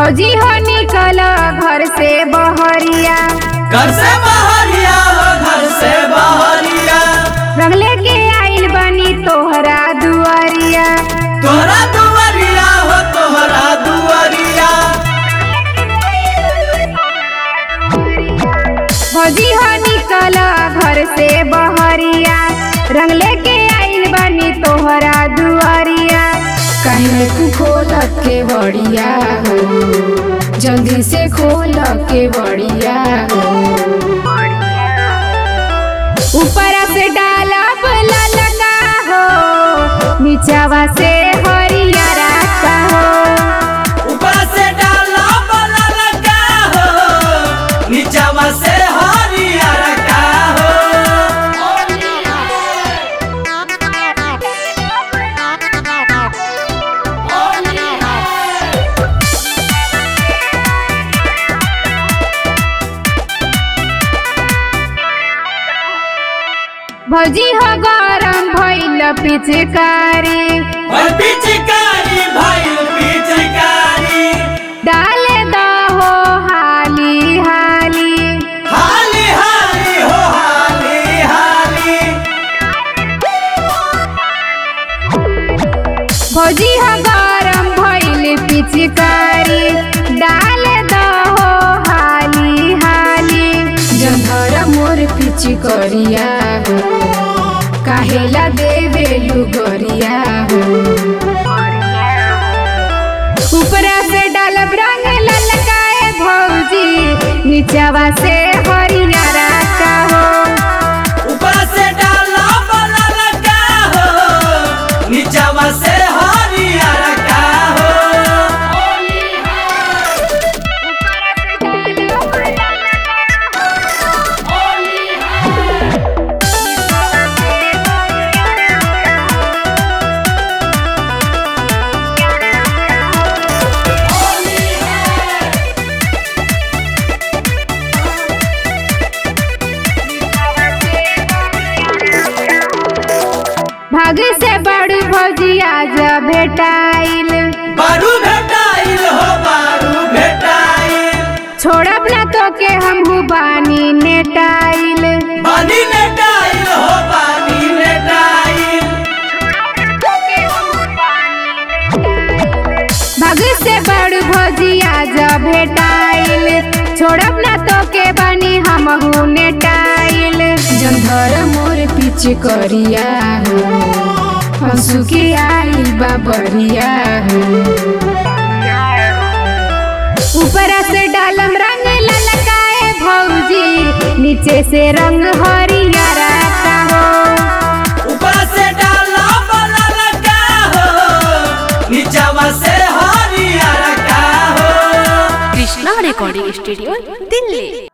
भौजी हो निकल घर से बहरिया घर से बहरिया हो घर से बहरिया रंग लेके आइल बनी तोहरा दुआरिया तोहरा दुआरिया हो तोहरा दुआरिया भौजी हो निकल घर से बहरिया रंग लेके आइल बनी तोहरा दुआरिया काहे तू खोल के बड़िया हो जल्दी से खोल के बड़िया हो ऊपर से डाला ललका हो नीचावा से हरिया रास्ता हो ऊपर से डाला बला लगा हो नीचावा से हरिया रखा हो भौजी हो गरम भइल पिचकारी और पिचकारी भाई पिचकारी डाले द हो हाली हाली हाली हाली हो हाली हाली भौजी हो गरम भइल पिचकारी डाले द हो हाली हाली जंधर मोर पिची करिया हो काहेला देवे लुगरिया हो ऊपरा से डालब रंग ललकाए भौजी नीचावा से हरिया रास्ता हो ऊपर से डाला बला लगा हो नीचावा से हरिया रखा हो भाग से बड़ी भौजी आज भेटाइल बारू भेटाइल हो बारू भेटाइल छोड़ब ना तो के हमहू बानी नेटाइल पानी नेटाइल हो पानी नेटाइल भाग से बड़ भौजी आज भेटाइल छोड़ब ना तो के बानी हमहू नेटाइल जंधर मोर पिची करिया हो हंसू के आइल बाबरिया हो ऊपर से डालम रंग ललकाए भौजी नीचे से रंग हरिया रहता हो ऊपर से डाला बला लगा हो नीचावा से हरिया रखा हो কৃষ্ণা রেকর্ডিং স্টুডিও দিল্লি